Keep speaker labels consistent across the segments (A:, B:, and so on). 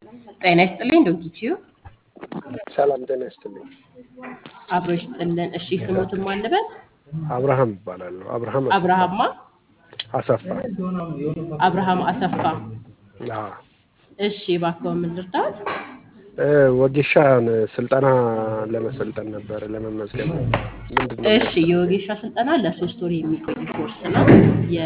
A: ጤና ይስጥልኝ ዶንኪቲዩ
B: ሰላም ጤና ይስጥልኝ።
A: አብሮ ይስጥልን። እሺ ስሞትን ማንበል
B: አብርሃም ይባላለሁ። አብርሃም አሰፋ።
A: አብርሃማ
B: አሰፋ።
A: አብርሃም አሰፋ።
B: አዎ።
A: እሺ እባክዎ ምን ልርዳት?
B: እ ወጌሻን ስልጠና ለመሰልጠን ነበረ ለመመዝገብ ምንድን ነው?
A: እሺ የወጌሻ ስልጠና ለሶስት ወር የሚቆይ ኮርስ ነው። የ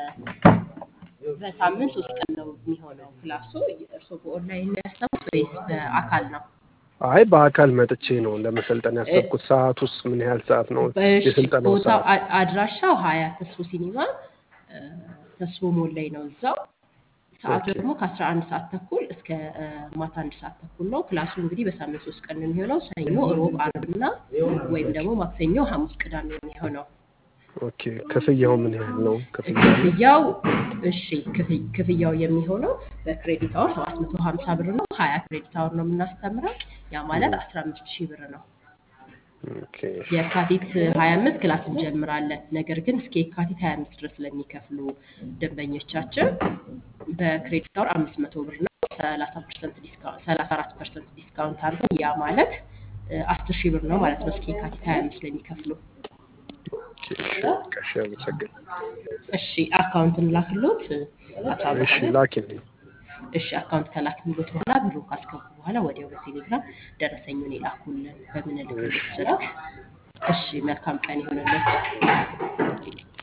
A: በሳምንት ሶስት ቀን ነው የሚሆነው ክላሱ። እርስዎ በኦንላይን ነው ያሰቡት ወይስ በአካል ነው?
B: አይ በአካል መጥቼ ነው ለመሰልጠን ያሰብኩት። ሰዓት ውስጥ ምን ያህል ሰዓት ነው
A: እሺ
B: የስልጠናው
A: ቦታው
B: ሰዓት?
A: አ- አድራሻው ሀያ ተስፎ ሲኒማ እ፣ ተስፎ ሞል ላይ ነው እዛው። ሰዓቱ
B: ኦኬ
A: ደግሞ ከአስራ አንድ ሰዓት ተኩል እስከ እ፣ ማታ አንድ ሰዓት ተኩል ነው። ክላሱ እንግዲህ በሳምንት ሶስት ቀን ነው የሚሆነው። ሰኞ፣ ሮብ፣ አርብና ወይም ደግሞ ማክሰኞ፣ ሐሙስ፣ ቅዳሜ ነው የሚሆነው።
B: ኦኬ ክፍያው ምን ያህል ነው? ክፍያ አለ?
A: ክፍያው እሺ ክፍ- ክፍያው የሚሆነው በክሬዲት አወር ሰባት መቶ ሀምሳ ብር ነው። ሀያ ክሬዲት አወር ነው የምናስተምረው። ያ ማለት
B: ም፣
A: አስራ አምስት ሺህ ብር ነው።
B: ኦኬ
A: የካቲት 25 ክላስ እንጀምራለን። ነገር ግን እስከ የካቲት 25 ድረስ ለሚከፍሉ ደንበኞቻችን በክሬዲት አወር 500 ብር ነው 30% ዲስካውንት 34% ዲስካውንት አድርገን ያ ማለት እ፣ 10 ሺህ ብር ነው ማለት ነው። እስከ የካቲት 25 ለሚከፍሉ
B: ኦኬ እሺ በቃ እሺ አመሰግናለሁ።
A: እሺ አካውንትን ላክሎት አቶ
B: እሺ
A: አብርሃምን
B: ላኪልኝ።
A: እሺ አካውንት ከላክንሎት በኋላ ብሩን ካስገቡ በኋላ ወዲያው በቴሌግራም ደረሰኙን ይላኩልን በምንልክሎት
B: እሺ
A: ስልክ። እሺ መልካም ቀን ይሆንልን።